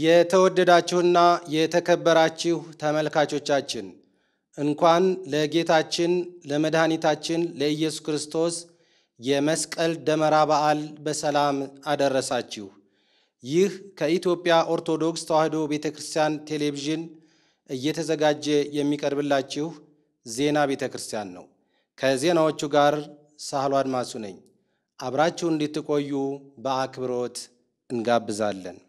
የተወደዳችሁና የተከበራችሁ ተመልካቾቻችን እንኳን ለጌታችን ለመድኃኒታችን ለኢየሱስ ክርስቶስ የመስቀል ደመራ በዓል በሰላም አደረሳችሁ። ይህ ከኢትዮጵያ ኦርቶዶክስ ተዋሕዶ ቤተ ክርስቲያን ቴሌቪዥን እየተዘጋጀ የሚቀርብላችሁ ዜና ቤተ ክርስቲያን ነው። ከዜናዎቹ ጋር ሳህሉ አድማሱ ነኝ። አብራችሁ እንድትቆዩ በአክብሮት እንጋብዛለን።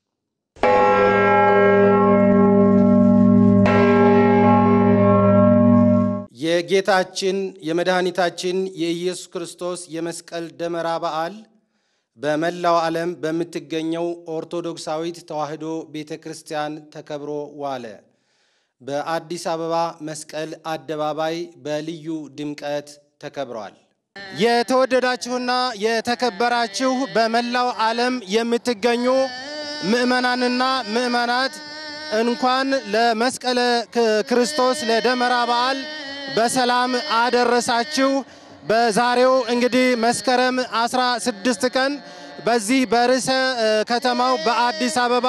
የጌታችን የመድኃኒታችን የኢየሱስ ክርስቶስ የመስቀል ደመራ በዓል በመላው ዓለም በምትገኘው ኦርቶዶክሳዊት ተዋሕዶ ቤተ ክርስቲያን ተከብሮ ዋለ። በአዲስ አበባ መስቀል አደባባይ በልዩ ድምቀት ተከብሯል። የተወደዳችሁና የተከበራችሁ በመላው ዓለም የምትገኙ ምዕመናንና ምዕመናት እንኳን ለመስቀለ ክርስቶስ ለደመራ በዓል በሰላም አደረሳችሁ። በዛሬው እንግዲህ መስከረም 16 ቀን በዚህ በርዕሰ ከተማው በአዲስ አበባ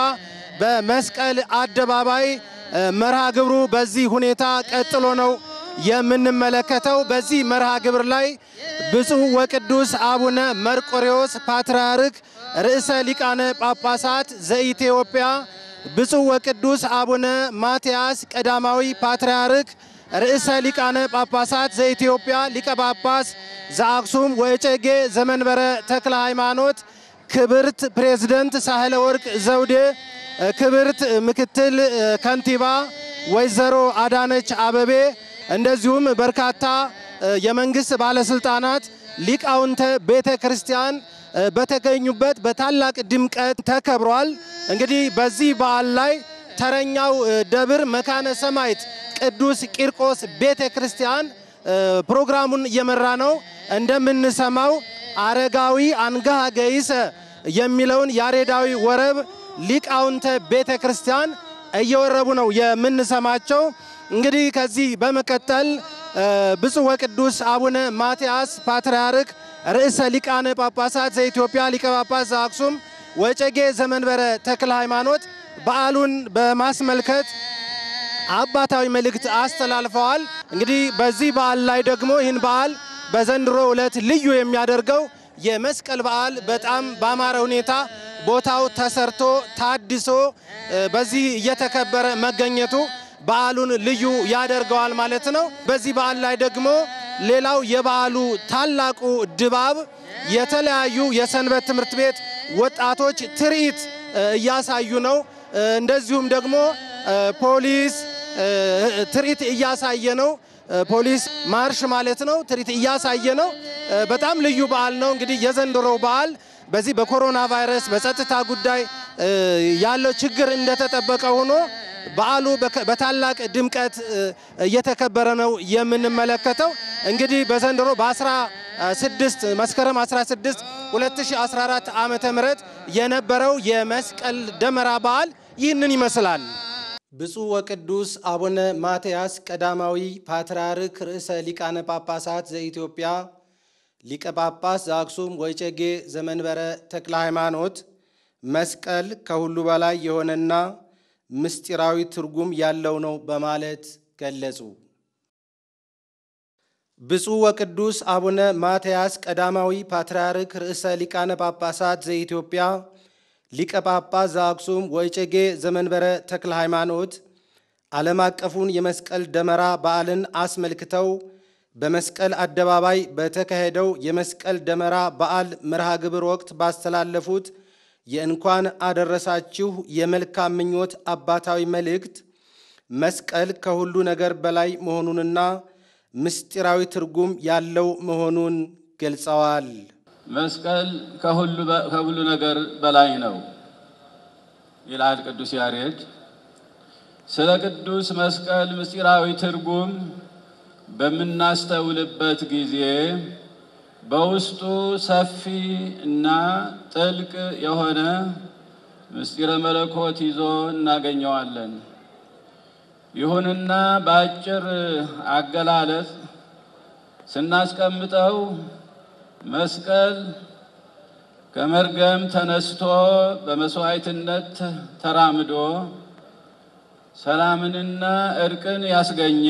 በመስቀል አደባባይ መርሃ ግብሩ በዚህ ሁኔታ ቀጥሎ ነው የምንመለከተው። በዚህ መርሃ ግብር ላይ ብፁዕ ወቅዱስ አቡነ መርቆሬዎስ ፓትርያርክ ርዕሰ ሊቃነ ጳጳሳት ዘኢትዮጵያ፣ ብፁዕ ወቅዱስ አቡነ ማትያስ ቀዳማዊ ፓትርያርክ ርዕሰ ሊቃነ ጳጳሳት ዘኢትዮጵያ ሊቀ ጳጳስ ዘአክሱም ወእጨጌ ዘመንበረ ተክለ ሃይማኖት፣ ክብርት ፕሬዝደንት ሳህለ ወርቅ ዘውዴ፣ ክብርት ምክትል ከንቲባ ወይዘሮ አዳነች አበቤ እንደዚሁም በርካታ የመንግስት ባለስልጣናት ሊቃውንተ ቤተ ክርስቲያን በተገኙበት በታላቅ ድምቀት ተከብሯል። እንግዲህ በዚህ በዓል ላይ ተረኛው ደብር መካነ ሰማዕት ቅዱስ ቂርቆስ ቤተ ክርስቲያን ፕሮግራሙን እየመራ ነው። እንደምንሰማው አረጋዊ አንጋሃ ገይሰ የሚለውን ያሬዳዊ ወረብ ሊቃውንተ ቤተ ክርስቲያን እየወረቡ ነው የምንሰማቸው። እንግዲህ ከዚህ በመቀጠል ብፁዕ ወቅዱስ አቡነ ማትያስ ፓትርያርክ ርዕሰ ሊቃነ ጳጳሳት ዘኢትዮጵያ ሊቀ ጳጳስ ዘአክሱም ወጨጌ ዘመንበረ ተክለ ሃይማኖት በዓሉን በማስመልከት አባታዊ መልእክት አስተላልፈዋል። እንግዲህ በዚህ በዓል ላይ ደግሞ ይህን በዓል በዘንድሮ ዕለት ልዩ የሚያደርገው የመስቀል በዓል በጣም ባማረ ሁኔታ ቦታው ተሰርቶ ታድሶ በዚህ እየተከበረ መገኘቱ በዓሉን ልዩ ያደርገዋል ማለት ነው። በዚህ በዓል ላይ ደግሞ ሌላው የበዓሉ ታላቁ ድባብ የተለያዩ የሰንበት ትምህርት ቤት ወጣቶች ትርኢት እያሳዩ ነው። እንደዚሁም ደግሞ ፖሊስ ትርኢት እያሳየ ነው። ፖሊስ ማርሽ ማለት ነው። ትርኢት እያሳየ ነው። በጣም ልዩ በዓል ነው። እንግዲህ የዘንድሮው በዓል በዚህ በኮሮና ቫይረስ በጸጥታ ጉዳይ ያለው ችግር እንደተጠበቀ ሆኖ በዓሉ በታላቅ ድምቀት እየተከበረ ነው የምንመለከተው። እንግዲህ በዘንድሮ በ16 መስከረም 16 2014 ዓመተ ምህረት የነበረው የመስቀል ደመራ በዓል ይህንን ይመስላል። ብፁዕ ወቅዱስ አቡነ ማትያስ ቀዳማዊ ፓትርያርክ ርዕሰ ሊቃነ ጳጳሳት ዘኢትዮጵያ ሊቀ ጳጳስ ዘአክሱም ወእጨጌ ዘመንበረ ተክለ ሃይማኖት መስቀል ከሁሉ በላይ የሆነና ምስጢራዊ ትርጉም ያለው ነው በማለት ገለጹ። ብፁዕ ወቅዱስ አቡነ ማትያስ ቀዳማዊ ፓትርያርክ ርዕሰ ሊቃነ ጳጳሳት ዘኢትዮጵያ ሊቀ ጳጳስ ዘአክሱም ወእጨጌ ዘመንበረ ተክለ ሃይማኖት ዓለም አቀፉን የመስቀል ደመራ በዓልን አስመልክተው በመስቀል አደባባይ በተካሄደው የመስቀል ደመራ በዓል መርሃ ግብር ወቅት ባስተላለፉት የእንኳን አደረሳችሁ የመልካም ምኞት አባታዊ መልእክት መስቀል ከሁሉ ነገር በላይ መሆኑንና ምስጢራዊ ትርጉም ያለው መሆኑን ገልጸዋል። መስቀል ከሁሉ ነገር በላይ ነው ይላል ቅዱስ ያሬድ። ስለ ቅዱስ መስቀል ምስጢራዊ ትርጉም በምናስተውልበት ጊዜ በውስጡ ሰፊ እና ጥልቅ የሆነ ምስጢረ መለኮት ይዞ እናገኘዋለን። ይሁንና በአጭር አገላለጽ ስናስቀምጠው መስቀል ከመርገም ተነስቶ በመስዋዕትነት ተራምዶ ሰላምንና እርቅን ያስገኘ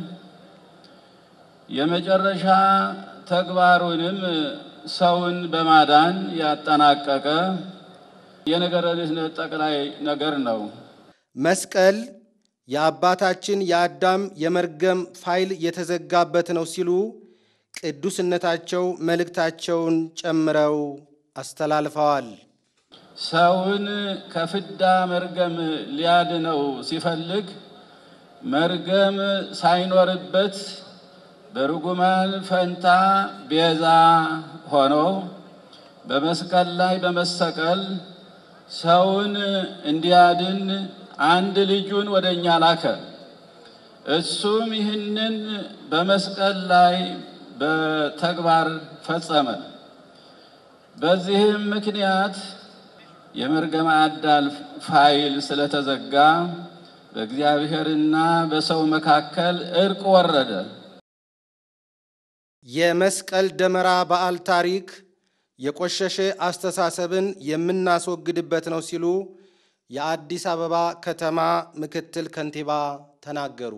የመጨረሻ ተግባሩንም ሰውን በማዳን ያጠናቀቀ የነገረ ድኅነት ጠቅላይ ነገር ነው። መስቀል የአባታችን የአዳም የመርገም ፋይል የተዘጋበት ነው ሲሉ ቅዱስነታቸው መልእክታቸውን ጨምረው አስተላልፈዋል። ሰውን ከፍዳ መርገም ሊያድነው ሲፈልግ መርገም ሳይኖርበት በርጉማን ፈንታ ቤዛ ሆኖ በመስቀል ላይ በመሰቀል ሰውን እንዲያድን አንድ ልጁን ወደ እኛ ላከ። እሱም ይህንን በመስቀል ላይ በተግባር ፈጸመ። በዚህም ምክንያት የመርገመ አዳም ፋይል ስለተዘጋ በእግዚአብሔርና በሰው መካከል እርቅ ወረደ። የመስቀል ደመራ በዓል ታሪክ የቆሸሸ አስተሳሰብን የምናስወግድበት ነው ሲሉ የአዲስ አበባ ከተማ ምክትል ከንቲባ ተናገሩ።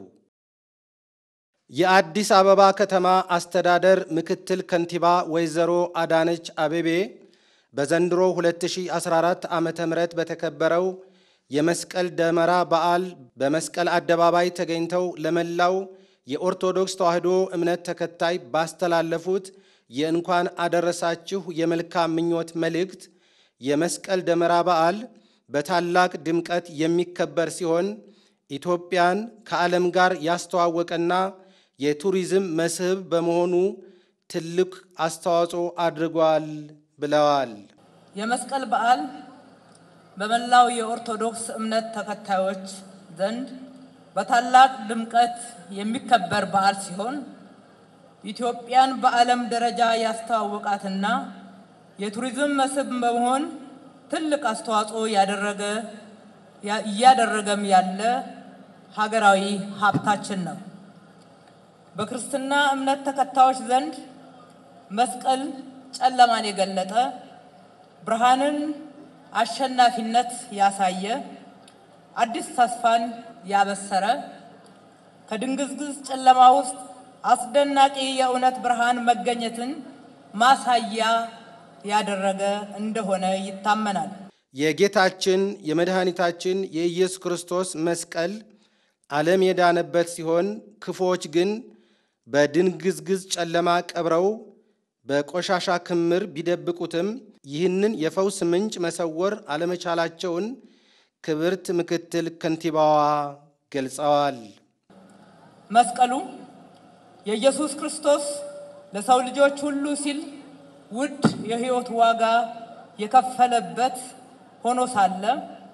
የአዲስ አበባ ከተማ አስተዳደር ምክትል ከንቲባ ወይዘሮ አዳነች አቤቤ በዘንድሮ 2014 ዓ ም በተከበረው የመስቀል ደመራ በዓል በመስቀል አደባባይ ተገኝተው ለመላው የኦርቶዶክስ ተዋሕዶ እምነት ተከታይ ባስተላለፉት የእንኳን አደረሳችሁ የመልካም ምኞት መልእክት የመስቀል ደመራ በዓል በታላቅ ድምቀት የሚከበር ሲሆን ኢትዮጵያን ከዓለም ጋር ያስተዋወቀና የቱሪዝም መስህብ በመሆኑ ትልቅ አስተዋጽኦ አድርጓል ብለዋል። የመስቀል በዓል በመላው የኦርቶዶክስ እምነት ተከታዮች ዘንድ በታላቅ ድምቀት የሚከበር በዓል ሲሆን ኢትዮጵያን በዓለም ደረጃ ያስተዋወቃትና የቱሪዝም መስህብ በመሆን ትልቅ አስተዋጽኦ ያደረገ እያደረገም ያለ ሀገራዊ ሀብታችን ነው። በክርስትና እምነት ተከታዮች ዘንድ መስቀል ጨለማን የገለጠ ብርሃንን አሸናፊነት ያሳየ አዲስ ተስፋን ያበሰረ ከድንግዝግዝ ጨለማ ውስጥ አስደናቂ የእውነት ብርሃን መገኘትን ማሳያ ያደረገ እንደሆነ ይታመናል። የጌታችን የመድኃኒታችን የኢየሱስ ክርስቶስ መስቀል ዓለም የዳነበት ሲሆን ክፉዎች ግን በድንግዝግዝ ጨለማ ቀብረው በቆሻሻ ክምር ቢደብቁትም ይህንን የፈውስ ምንጭ መሰወር አለመቻላቸውን ክብርት ምክትል ከንቲባዋ ገልጸዋል። መስቀሉ የኢየሱስ ክርስቶስ ለሰው ልጆች ሁሉ ሲል ውድ የሕይወት ዋጋ የከፈለበት ሆኖ ሳለ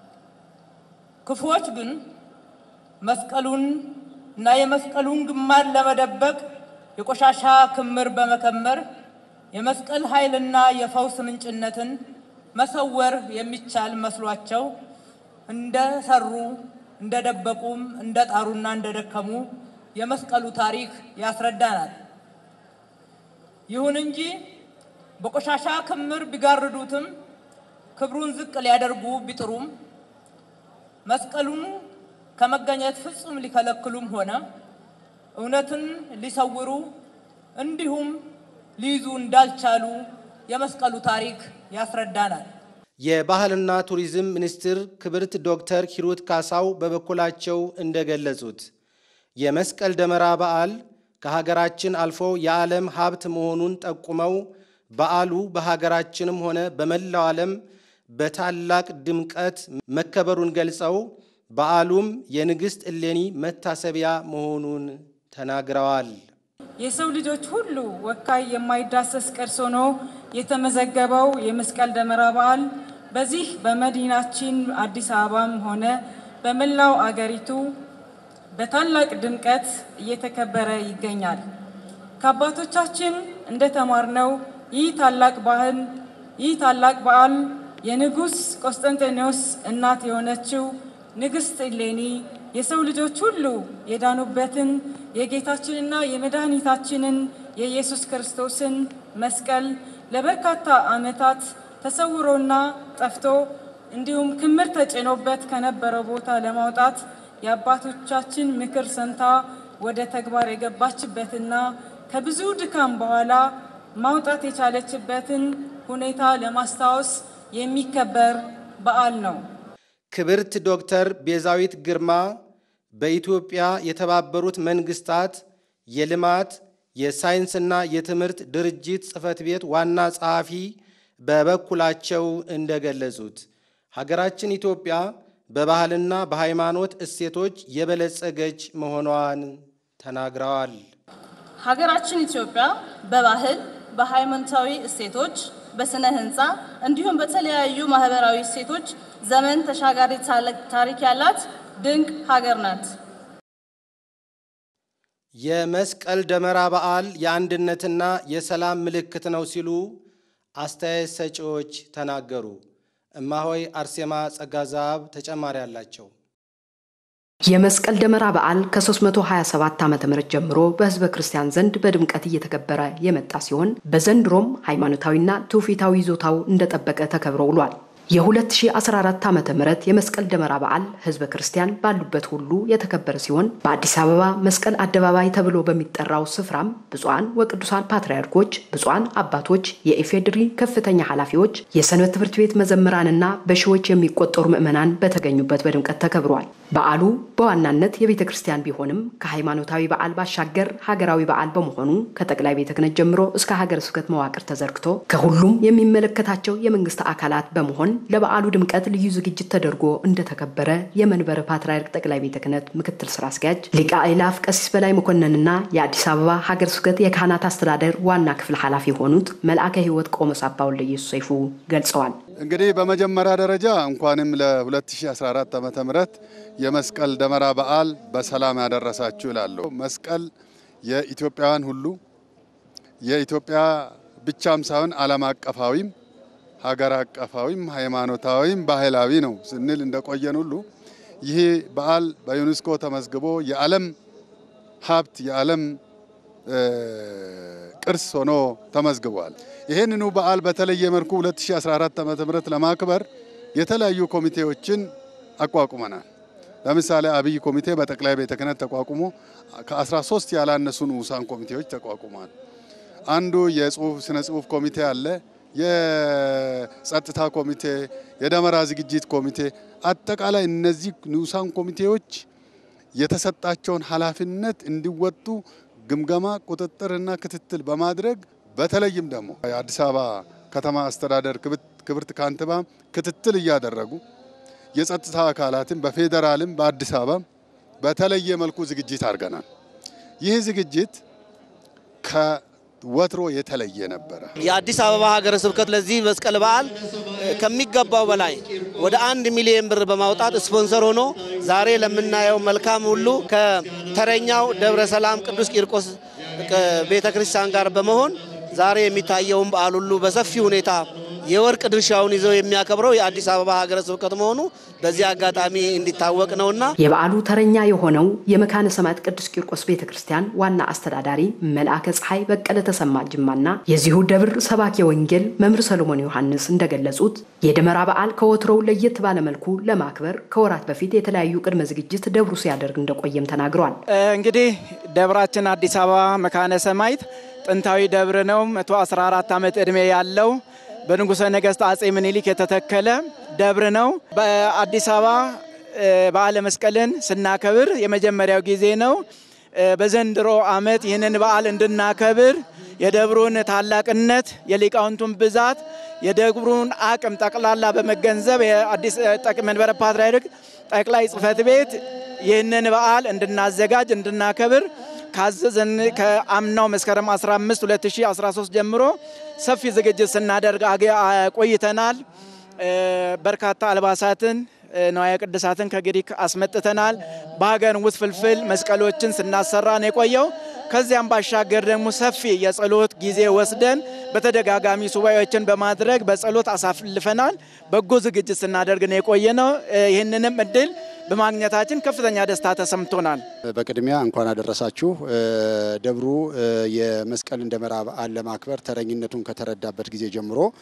ክፉዎች ግን መስቀሉን እና የመስቀሉን ግማድ ለመደበቅ የቆሻሻ ክምር በመከመር የመስቀል ኃይልና የፈውስ ምንጭነትን መሰወር የሚቻል መስሏቸው እንደሰሩ እንደደበቁም እንደጣሩና እንደደከሙ የመስቀሉ ታሪክ ያስረዳናል። ይሁን እንጂ በቆሻሻ ክምር ቢጋርዱትም ክብሩን ዝቅ ሊያደርጉ ቢጥሩም መስቀሉን ከመገኘት ፍጹም ሊከለክሉም ሆነ እውነትን ሊሰውሩ እንዲሁም ሊይዙ እንዳልቻሉ የመስቀሉ ታሪክ ያስረዳናል። የባህልና ቱሪዝም ሚኒስትር ክብርት ዶክተር ሂሩት ካሳው በበኩላቸው እንደገለጹት የመስቀል ደመራ በዓል ከሀገራችን አልፎ የዓለም ሀብት መሆኑን ጠቁመው በዓሉ በሀገራችንም ሆነ በመላው ዓለም በታላቅ ድምቀት መከበሩን ገልጸው በዓሉም የንግሥት እሌኒ መታሰቢያ መሆኑን ተናግረዋል። የሰው ልጆች ሁሉ ወካይ የማይዳሰስ ቅርስ ሆኖ የተመዘገበው የመስቀል ደመራ በዓል በዚህ በመዲናችን አዲስ አበባም ሆነ በመላው አገሪቱ በታላቅ ድምቀት እየተከበረ ይገኛል። ከአባቶቻችን እንደተማርነው ይህ ታላቅ ባህል ይህ ታላቅ በዓል የንጉሥ ቆስጠንጤኖስ እናት የሆነችው ንግሥት እሌኒ የሰው ልጆች ሁሉ የዳኑበትን የጌታችንና የመድኃኒታችንን የኢየሱስ ክርስቶስን መስቀል ለበርካታ ዓመታት ተሰውሮና ጠፍቶ እንዲሁም ክምር ተጭኖበት ከነበረው ቦታ ለማውጣት የአባቶቻችን ምክር ሰምታ ወደ ተግባር የገባችበትና ከብዙ ድካም በኋላ ማውጣት የቻለችበትን ሁኔታ ለማስታወስ የሚከበር በዓል ነው። ክብርት ዶክተር ቤዛዊት ግርማ በኢትዮጵያ የተባበሩት መንግስታት የልማት የሳይንስና የትምህርት ድርጅት ጽሕፈት ቤት ዋና ጸሐፊ በበኩላቸው እንደገለጹት ሀገራችን ኢትዮጵያ በባህልና በሃይማኖት እሴቶች የበለጸገች መሆኗን ተናግረዋል። ሀገራችን ኢትዮጵያ በባህል፣ በሃይማኖታዊ እሴቶች፣ በስነ ህንፃ እንዲሁም በተለያዩ ማህበራዊ እሴቶች ዘመን ተሻጋሪ ታሪክ ያላት ድንቅ ሀገር ናት። የመስቀል ደመራ በዓል የአንድነትና የሰላም ምልክት ነው ሲሉ አስተያየት ሰጪዎች ተናገሩ። እማሆይ አርሴማ ጸጋዛብ ተጨማሪ አላቸው። የመስቀል ደመራ በዓል ከ327 ዓ ም ጀምሮ በህዝበ ክርስቲያን ዘንድ በድምቀት እየተከበረ የመጣ ሲሆን በዘንድሮም ሃይማኖታዊና ትውፊታዊ ይዞታው እንደጠበቀ ተከብሮ ውሏል። የ2014 ዓ ም የመስቀል ደመራ በዓል ህዝበ ክርስቲያን ባሉበት ሁሉ የተከበረ ሲሆን በአዲስ አበባ መስቀል አደባባይ ተብሎ በሚጠራው ስፍራም ብፁዓን ወቅዱሳን ፓትርያርኮች፣ ብፁዓን አባቶች፣ የኢፌድሪ ከፍተኛ ኃላፊዎች፣ የሰንበት ትምህርት ቤት መዘምራንና በሺዎች የሚቆጠሩ ምዕመናን በተገኙበት በድምቀት ተከብሯል። በዓሉ በዋናነት የቤተ ክርስቲያን ቢሆንም ከሃይማኖታዊ በዓል ባሻገር ሀገራዊ በዓል በመሆኑ ከጠቅላይ ቤተ ክህነት ጀምሮ እስከ ሀገረ ስብከት መዋቅር ተዘርግቶ ከሁሉም የሚመለከታቸው የመንግስት አካላት በመሆን ለበዓሉ ድምቀት ልዩ ዝግጅት ተደርጎ እንደተከበረ የመንበረ ፓትርያርክ ጠቅላይ ቤተ ክህነት ምክትል ስራ አስኪያጅ ሊቀ አእላፍ ቀሲስ በላይ መኮንንና የአዲስ አበባ ሀገረ ስብከት የካህናት አስተዳደር ዋና ክፍል ኃላፊ የሆኑት መልአከ ሕይወት ቆሞስ አባ ወልደ ኢየሱስ ሰይፉ ገልጸዋል። እንግዲህ በመጀመሪያ ደረጃ እንኳንም ለ2014 ዓ ም የመስቀል ደመራ በዓል በሰላም ያደረሳችሁ ይላለሁ። መስቀል የኢትዮጵያውያን ሁሉ የኢትዮጵያ ብቻም ሳይሆን ዓለም አቀፋዊም ሀገር አቀፋዊም ሃይማኖታዊም ባህላዊ ነው ስንል እንደቆየን ሁሉ ይህ በዓል በዩኔስኮ ተመዝግቦ የዓለም ሀብት የዓለም ቅርስ ሆኖ ተመዝግቧል። ይህንኑ በዓል በተለየ መልኩ 2014 ዓ.ም ለማክበር የተለያዩ ኮሚቴዎችን አቋቁመናል። ለምሳሌ አብይ ኮሚቴ በጠቅላይ ቤተ ክህነት ተቋቁሞ ከ13 ያላነሱ ንዑሳን ኮሚቴዎች ተቋቁሟል። አንዱ የጽሁፍ ስነ ጽሁፍ ኮሚቴ አለ፣ የጸጥታ ኮሚቴ፣ የደመራ ዝግጅት ኮሚቴ። አጠቃላይ እነዚህ ንዑሳን ኮሚቴዎች የተሰጣቸውን ኃላፊነት እንዲወጡ ግምገማ፣ ቁጥጥርና ክትትል በማድረግ በተለይም ደግሞ የአዲስ አበባ ከተማ አስተዳደር ክብርት ካንትባ ክትትል እያደረጉ የጸጥታ አካላትን በፌዴራልም በአዲስ አበባ በተለየ መልኩ ዝግጅት አድርገናል። ይህ ዝግጅት ከወትሮ የተለየ ነበረ። የአዲስ አበባ ሀገረ ስብከት ለዚህ መስቀል በዓል ከሚገባው በላይ ወደ አንድ ሚሊዮን ብር በማውጣት ስፖንሰር ሆኖ ዛሬ ለምናየው መልካም ሁሉ ከተረኛው ደብረ ሰላም ቅዱስ ቂርቆስ ቤተ ክርስቲያን ጋር በመሆን ዛሬ የሚታየውን በዓል ሁሉ በሰፊ ሁኔታ የወርቅ ድርሻውን ይዘው የሚያከብረው የአዲስ አበባ ሀገረ ስብከት መሆኑ በዚህ አጋጣሚ እንዲታወቅ ነውና የበዓሉ ተረኛ የሆነው የመካነ ሰማዕት ቅዱስ ቂርቆስ ቤተ ክርስቲያን ዋና አስተዳዳሪ መልአከ ፀሐይ በቀለ ተሰማ ጅማና የዚሁ ደብር ሰባኬ ወንጌል መምህር ሰሎሞን ዮሐንስ እንደገለጹት የደመራ በዓል ከወትሮው ለየት ባለመልኩ ለማክበር ከወራት በፊት የተለያዩ ቅድመ ዝግጅት ደብሩ ሲያደርግ እንደቆየም ተናግረዋል። እንግዲህ ደብራችን አዲስ አበባ መካነ ሰማዕት ጥንታዊ ደብር ነው። 114 ዓመት ዕድሜ ያለው በንጉሠ ነገሥት አጼ ምኒልክ የተተከለ ደብር ነው። በአዲስ አበባ በዓለ መስቀልን ስናከብር የመጀመሪያው ጊዜ ነው። በዘንድሮ ዓመት ይህንን በዓል እንድናከብር የደብሩን ታላቅነት፣ የሊቃውንቱን ብዛት፣ የደብሩን አቅም ጠቅላላ በመገንዘብ የአዲስ መንበረ ፓትርያርክ ጠቅላይ ጽሕፈት ቤት ይህንን በዓል እንድናዘጋጅ እንድናከብር ካዘዘን ከአምናው መስከረም 15 2013 ጀምሮ ሰፊ ዝግጅት ስናደርግ ቆይተናል። በርካታ አልባሳትን ነዋየ ቅድሳትን ከግሪክ አስመጥተናል። በሀገር ውስጥ ፍልፍል መስቀሎችን ስናሰራ ነው የቆየው። ከዚያም ባሻገር ደግሞ ሰፊ የጸሎት ጊዜ ወስደን በተደጋጋሚ ሱባኤዎችን በማድረግ በጸሎት አሳልፈናል። በጎ ዝግጅት ስናደርግ ነው የቆየ ነው። ይህንንም እድል በማግኘታችን ከፍተኛ ደስታ ተሰምቶናል። በቅድሚያ እንኳን አደረሳችሁ። ደብሩ የመስቀልን ደመራ በዓል ለማክበር ተረኝነቱን ከተረዳበት ጊዜ ጀምሮ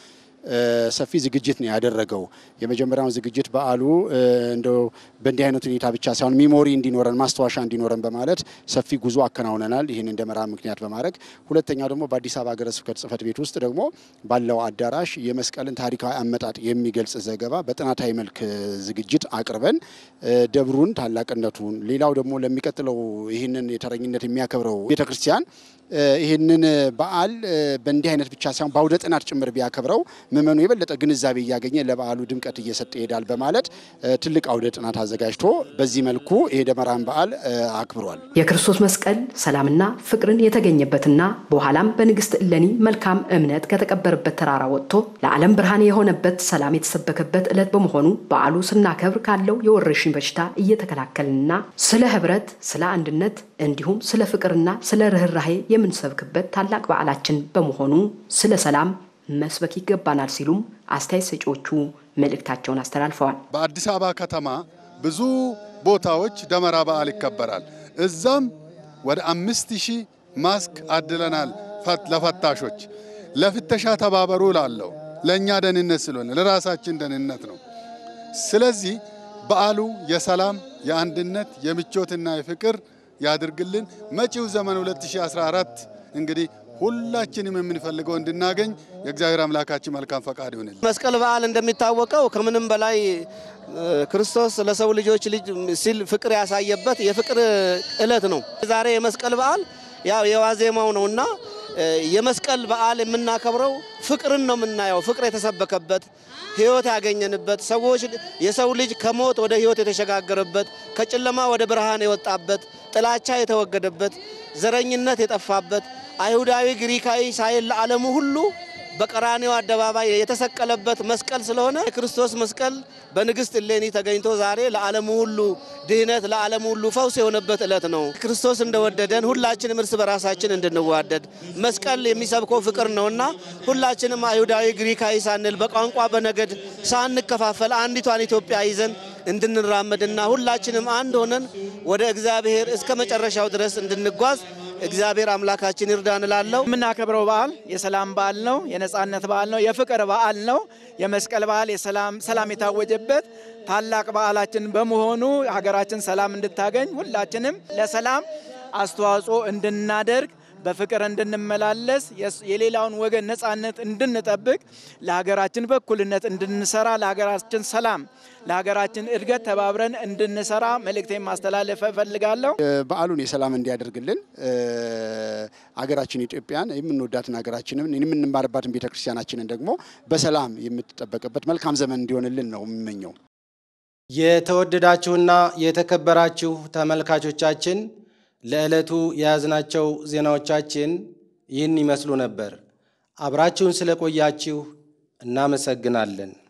ሰፊ ዝግጅት ነው ያደረገው። የመጀመሪያውን ዝግጅት በዓሉ እንደው በእንዲህ አይነት ሁኔታ ብቻ ሳይሆን ሚሞሪ እንዲኖረን ማስታወሻ እንዲኖረን በማለት ሰፊ ጉዞ አከናውነናል። ይህንን ደመራ ምክንያት በማድረግ ሁለተኛው ደግሞ በአዲስ አበባ ሀገረ ስብከት ጽሕፈት ቤት ውስጥ ደግሞ ባለው አዳራሽ የመስቀልን ታሪካዊ አመጣጥ የሚገልጽ ዘገባ በጥናታዊ መልክ ዝግጅት አቅርበን ደብሩን ታላቅነቱን፣ ሌላው ደግሞ ለሚቀጥለው ይህንን የተረኝነት የሚያከብረው ቤተክርስቲያን ይህንን በዓል በእንዲህ አይነት ብቻ ሳይሆን በአውደ ጥናት ጭምር ቢያከብረው ምእመኑ የበለጠ ግንዛቤ እያገኘ ለበዓሉ ድምቀት እየሰጠ ይሄዳል በማለት ትልቅ አውደ ጥናት አዘጋጅቶ በዚህ መልኩ ይሄ ደመራን በዓል አክብሯል። የክርስቶስ መስቀል ሰላምና ፍቅርን የተገኘበትና በኋላም በንግሥት እሌኒ መልካም እምነት ከተቀበረበት ተራራ ወጥቶ ለዓለም ብርሃን የሆነበት ሰላም የተሰበከበት ዕለት በመሆኑ በዓሉ ስናከብር ካለው የወረርሽኝ በሽታ እየተከላከልንና ስለ ሕብረት፣ ስለ አንድነት እንዲሁም ስለ ፍቅርና ስለ ርኅራሄ የምንሰብክበት ታላቅ በዓላችን በመሆኑ ስለ ሰላም መስበክ ይገባናል ሲሉም አስተያየት ሰጪዎቹ መልእክታቸውን አስተላልፈዋል። በአዲስ አበባ ከተማ ብዙ ቦታዎች ደመራ በዓል ይከበራል። እዛም ወደ አምስት ሺህ ማስክ አድለናል ለፈታሾች። ለፍተሻ ተባበሩ ላለው ለእኛ ደህንነት ስለሆነ ለራሳችን ደህንነት ነው። ስለዚህ በዓሉ የሰላም የአንድነት የምቾትና የፍቅር ያድርግልን። መጪው ዘመን 2014 እንግዲህ ሁላችንም የምንፈልገው እንድናገኝ የእግዚአብሔር አምላካችን መልካም ፈቃድ ይሁንልን። መስቀል በዓል እንደሚታወቀው ከምንም በላይ ክርስቶስ ለሰው ልጆች ልጅ ሲል ፍቅር ያሳየበት የፍቅር ዕለት ነው። ዛሬ የመስቀል በዓል ያው የዋዜማው ነውና የመስቀል በዓል የምናከብረው ፍቅርን ነው የምናየው። ፍቅር የተሰበከበት ሕይወት ያገኘንበት ሰዎች የሰው ልጅ ከሞት ወደ ሕይወት የተሸጋገረበት ከጨለማ ወደ ብርሃን የወጣበት ጥላቻ የተወገደበት ዘረኝነት የጠፋበት አይሁዳዊ ግሪካዊ ሳይል ለዓለሙ ሁሉ በቀራኔው አደባባይ የተሰቀለበት መስቀል ስለሆነ የክርስቶስ መስቀል በንግሥት እሌኒ ተገኝቶ ዛሬ ለዓለሙ ሁሉ ድህነት፣ ለዓለሙ ሁሉ ፈውስ የሆነበት ዕለት ነው። ክርስቶስ እንደወደደን ሁላችንም እርስ በራሳችን እንድንዋደድ መስቀል የሚሰብከው ፍቅር ነውና ሁላችንም አይሁዳዊ ግሪካዊ ሳንል በቋንቋ በነገድ ሳንከፋፈል አንዲቷን ኢትዮጵያ ይዘን እንድንራመድና ሁላችንም አንድ ሆነን ወደ እግዚአብሔር እስከ መጨረሻው ድረስ እንድንጓዝ እግዚአብሔር አምላካችን ይርዳን እላለሁ። የምናከብረው በዓል የሰላም በዓል ነው። የነጻነት በዓል ነው። የፍቅር በዓል ነው። የመስቀል በዓል ሰላም የታወጀበት ታላቅ በዓላችን በመሆኑ ሀገራችን ሰላም እንድታገኝ ሁላችንም ለሰላም አስተዋጽኦ እንድናደርግ በፍቅር እንድንመላለስ የሌላውን ወገን ነጻነት እንድንጠብቅ ለሀገራችን በእኩልነት እንድንሰራ ለሀገራችን ሰላም ለሀገራችን እድገት ተባብረን እንድንሰራ መልእክቴን ማስተላለፍ እፈልጋለሁ። በዓሉን የሰላም እንዲያደርግልን ሀገራችን ኢትዮጵያን የምንወዳትን ሀገራችንን የምንማርባትን ቤተክርስቲያናችንን ደግሞ በሰላም የምትጠበቅበት መልካም ዘመን እንዲሆንልን ነው የምመኘው። የተወደዳችሁና የተከበራችሁ ተመልካቾቻችን ለዕለቱ የያዝናቸው ዜናዎቻችን ይህን ይመስሉ ነበር። አብራችሁን ስለቆያችሁ እናመሰግናለን።